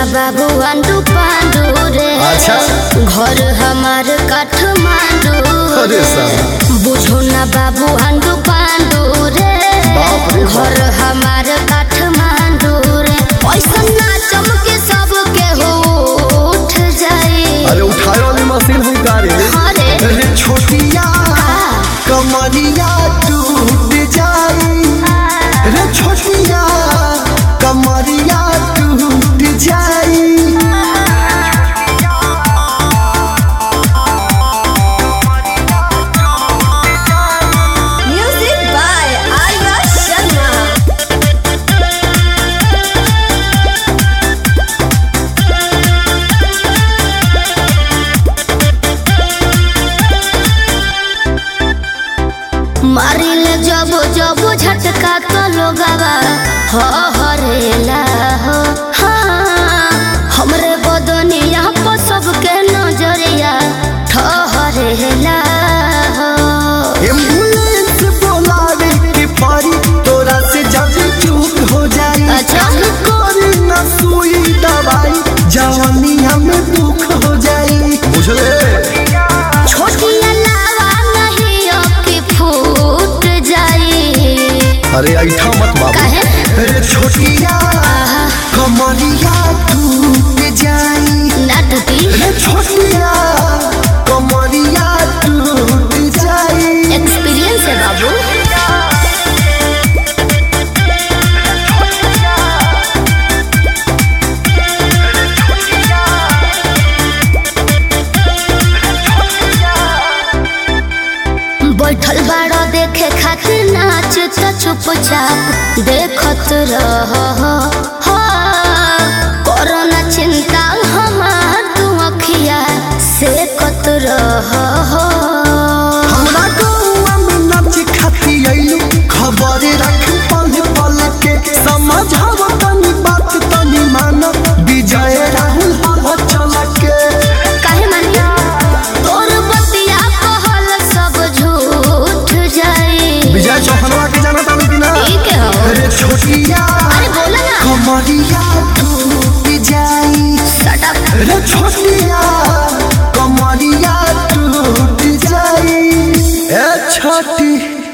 बाबू अंडू पांडू रे अच्छा। घर हमार काठमांडू अरे साला। बुझो ना बाबू अंडू पांडू रे बाप रे बाप। घर हमार काठमांडू रे ऐसा ना चमके सब के हो उठ जाए अरे उठाए वाली मशीन हुई गाड़ी अरे अरे छोटिया कमरिया टूट जाई रे छोटिया कमरिया टूट जाई Music by Arya Sharma. मारिल जब जब झटका तो लोगवा हो हरेला हो हाँ हमरे बदनिया पर सबके नजरिया ठहरेला हो एम्बुलेंस बुलावे के परी तोरा से जब चूक हो जाई अच्छा। कोरी ना सुई दवाई जवानिया में दुख हो जाई बुझले छोटी अलावा नहीं अबकी फूट जाई अरे ऐठा मत बाबू काहे अरे छोटिया कमरिया टूट जाई ना टूटी रे छोटिया कमरिया टूट जाई एक्सपीरियंस है बाबू बैठल बाड़ा देखे खातिर नाच त चुपचाप देखत रह कोरोना चिंता हमार तू अखिया से कत रह हमरा गौआ में नाच खाती आइलू खबर रख पल पल के समझाव तनी बात तनी मान विजय राहुल हवा चल के काहे मानिया तोर बतिया कहल सब झूठ जाई विजय चौहनवा के जाना तानी कि ना ठीक है हो अरे छोटिया अरे बोला ना कमरिया टूट जाई शट अप अरे छोटिया कमरिया टूट जाई ए छोटी